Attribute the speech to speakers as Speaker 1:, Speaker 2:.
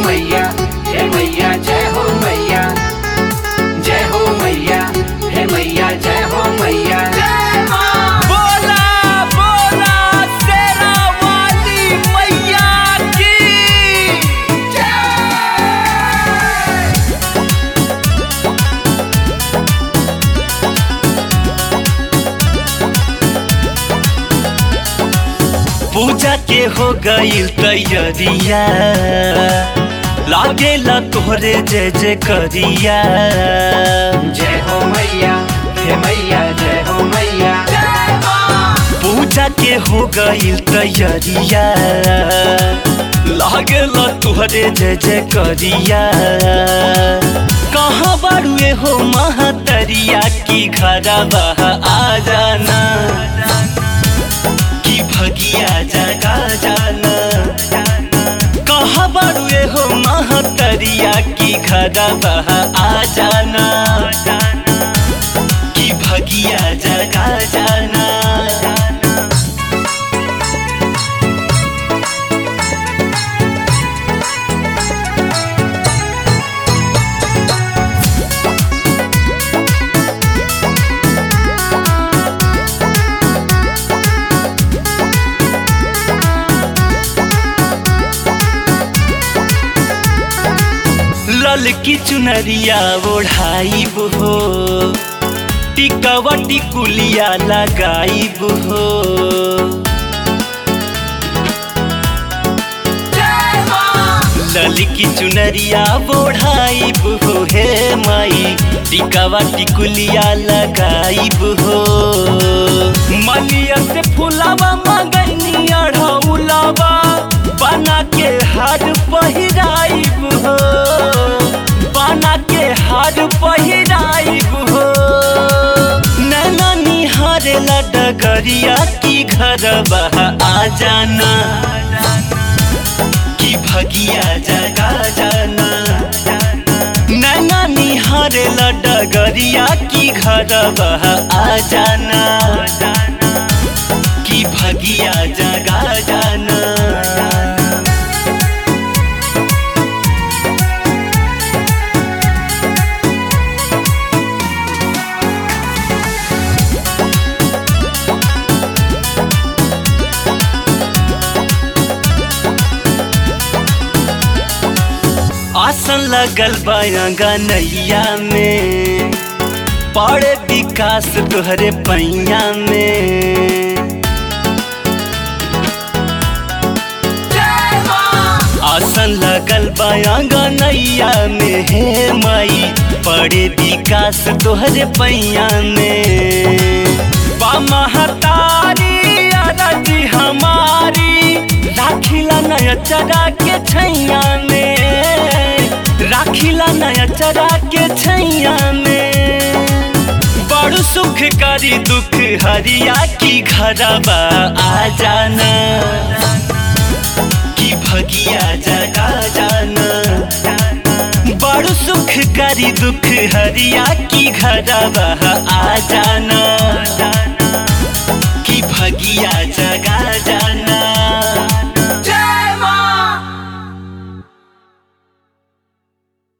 Speaker 1: मैया हे मैया जय हो मैया जय हो मैया हे मैया जय हो मैया
Speaker 2: बोला बोला शेरा वाली मैया की पूजा के हो गई तैयारिया लागेला तोहरे जय जय करिया
Speaker 1: जय हो मैया हे मैया जय हो मैया
Speaker 2: पूजा के हो गई तैयारिया लागेला तुहरे जय जय करिया कहाँ बाड़ुए हो महतरिया की घरवा आ जाना की भगिया जगा जाना कहाँ बाड़ुए हो महतरिया की घरवा आ जाना की भगिया जगा जाना ललकी चुनरिया ओढ़ाइब हो टिकवा टिकुलिया लगाइब हो ललकी चुनरिया ओढ़ाइब हो हे माई टिकवा टिकुलिया लगाइब हो मलिया से फुलावा मगनी अढ़ौलावा बना के हार पहिराइब हो बना के हार पहिराइब हो नैना निहारेला डगरिया की घर आ जाना की भगिया जगा जाना नैना निहारेला डगरिया की घर आ जाना की भगिया जगा जाना आसन लगल बायंगा नैया में पड़े विकास तोहरे पैया में आसन लगल बायंगा नैया में हे माई पड़े विकास तोहरे पैया में बा महतारी अरजी हमारी राखिला नया चरा के छैया में राखिला नया चरा के छैया में बड़ सुख करी दुख हरिया की घरवा आ जाना की भगिया जगा जाना बड़ सुख करी दुख हरिया की घरवा आ जाना की भगिया जगा जाना